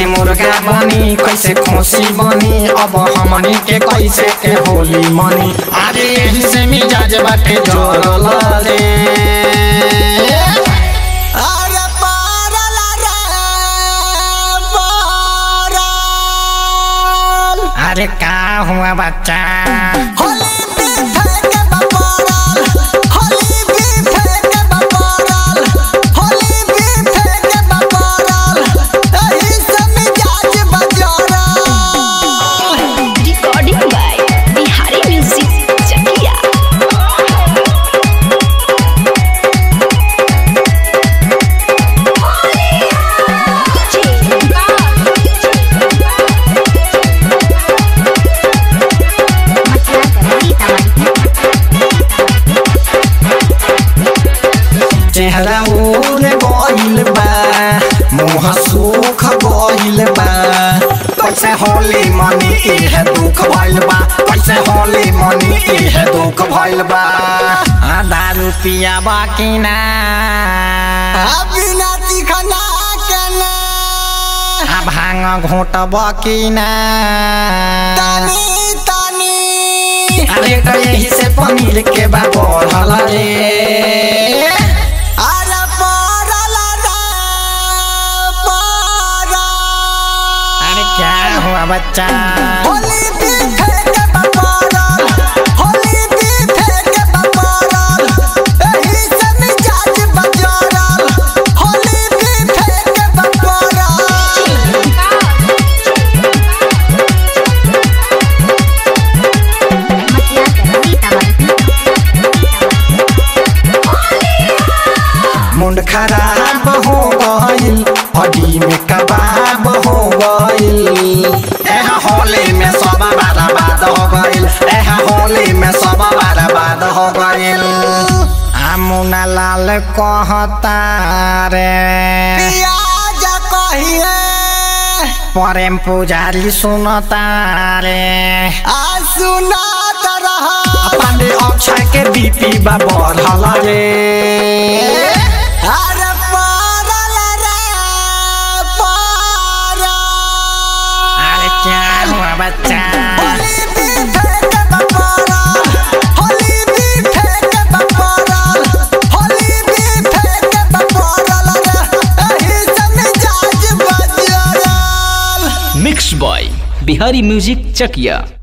खसी मुर्गा बनी कैसे खोसी बनी अब हमनी के कैसे के होली मनी अरे यही से मिजाज बाटे जोरल रे अरे पारल रे पारल अरे का हुआ बच्चा होली भी फेंके बपारल होली भी फेंके बपारल होली भी फेंके बपारल एही से मिजाज बजारल Recording by Bihari Music Chakia. चेहरा उड़ गइल बा मुंह सूख गइल बा कैसे होली मनी इहे दुख भइल बा कैसे होली मनी इहे दुख भइल बा आधा रुपिया बाकी ना बिना चिखना के ना आ भांग घोट बाकी ना तानी तानी अरे तो यही से पनीर के बा बढ़ल रे अरे पारल रे पारल अरे क्या हुआ बच्चा होली भी फेंके बपारल होली भी फेंके बपारल एही से मिजाज बजारल होली भी फेंके बपारल मुंड खराब हो गइल हड्डी में कबाब हो गइल एह होली में सब बर्बाद हो गइल एह होली में सब बर्बाद हो गइल आमुना लाल कहता रे पियाज कहिए प्रेम पुजारी सुनता रे आ सुनात रहा पांडे अक्षय के बीपी बा बढ़ल रे अरे पारल रे पारल अरे क्या हुआ बच्चा होली भी फेंके बपारल होली भी फेंके बपारल होली भी फेंके बपारल रे एही से मिजाज बजारल mix by Bihari music Chakiya